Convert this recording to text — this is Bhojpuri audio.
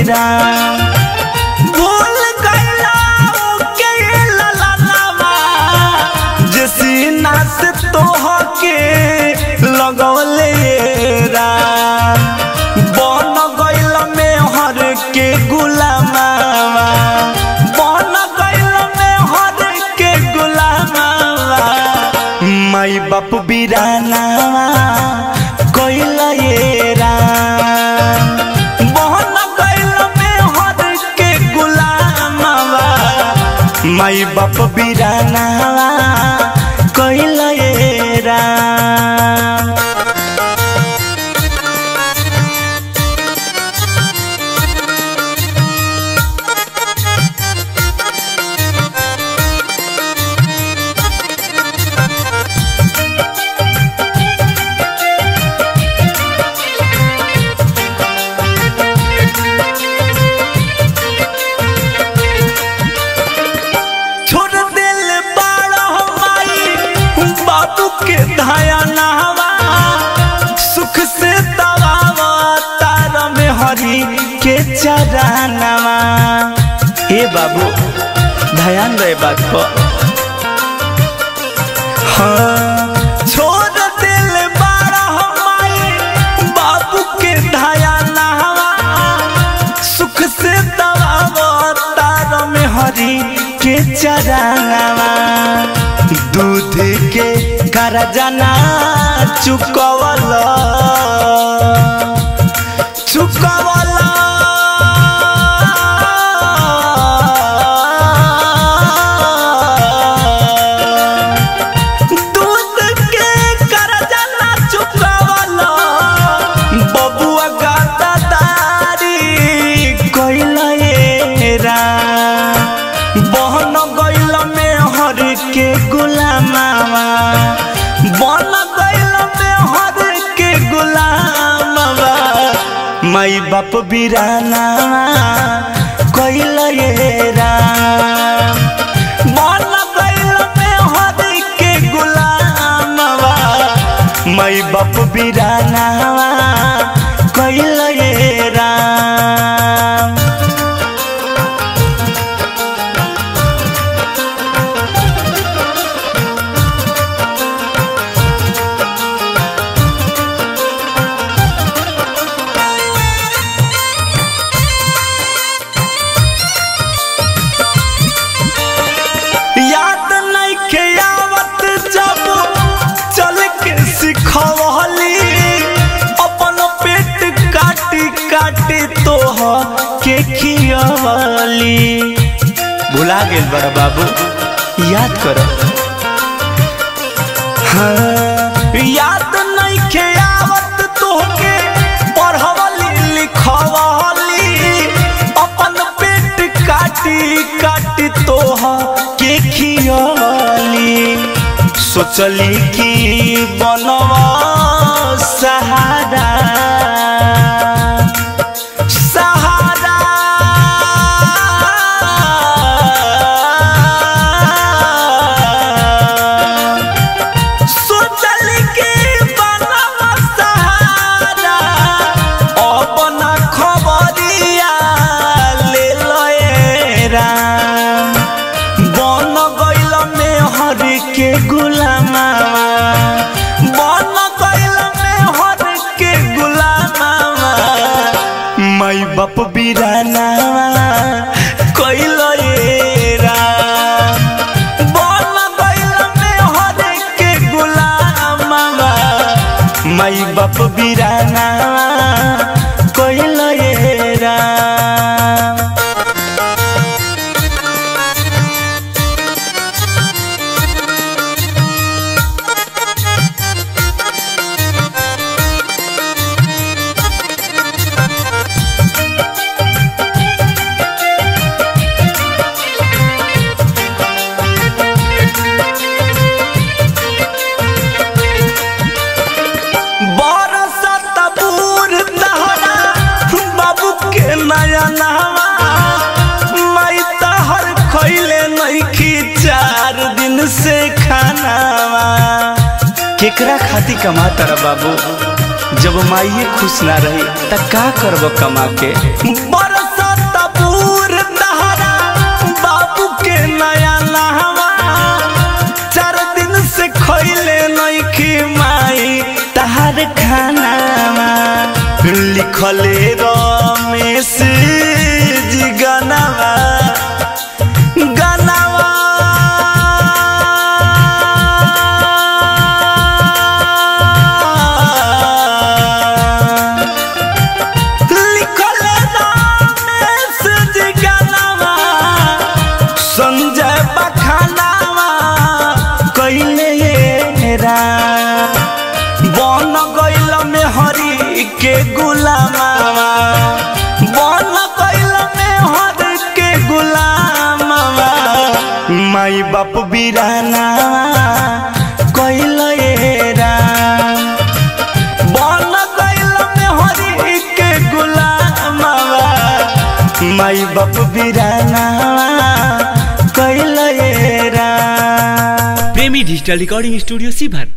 राम भूल गइला ओके ललनवा जे सीना से तोहके लगौले राम बन गइल में हर के गुलामावा बन गइल में हर के गुलामावा माई बाप बिरानावा कइल ये राम बन गइल में हर के गुलामावा माई बाप बिरानावा कइल ये राम छोड़ दिल बाड़ा माई बाबू के धाया नहवा सुख से दबावा तार में हरी के चरानवा हे बाबू ध्यान रहे बात पर हाँ छोड़ दिल बाड़ा माई बाबू के धाया नहवा सुख से दबावा तार में हरी के चरानवा दूध के करजना चुकवला चुकवला दूध के करजना चुकवला बबुआ गाता तारी कइल ये राम बहन गइल में हर के गुलामावा बन गइल में हर के गुलामावा माई बाप बिरानावा कइल ये राम बन गइल में हर के गुलामावा माई बाप बिरानावा कइल ये राम याद नइखे आवत जब चल के सिखवली अपन पेट काटी काटी तोह के खियवली भुला गेल बड़ा बाबू याद कर हाँ, याद नइखे आवत तोहके पढ़वली लिखवली अपन पेट काटी काटी तोह के खियली सोचली कि बनवा सहारा सहारा सोचल के बनवा सहारा अपना खबरिया ले लए राम बन गइल में हर के गुलामावा बन गइल में हर के गुलामावा माई बाप बिरानावा कइल ये राम बन गइल में हर के गुलामावा माई बाप बिरानावा कइल ये राम बरसत बूढ़ तहरा बाबू के नया नहवा माई तहर खैले नइखी चार दिन से खानावा केकरा खाती कमा तारा बाबू जब माइये खुश ना रही त का करब कमा के बरसत लिखले रमेश जी गनवा गनवा लिखले रमेश जी गनवा संजय बखानावा कैले रा बन गइल में हरि के गुलामावा बन गइल में हरि के गुलामावा माई बाप बिराना कैल रा बन गइल में हरि के गुलामावा माई बाप बिराना कैल रा प्रेमी डिजिटल रिकॉर्डिंग स्टूडियो सीभर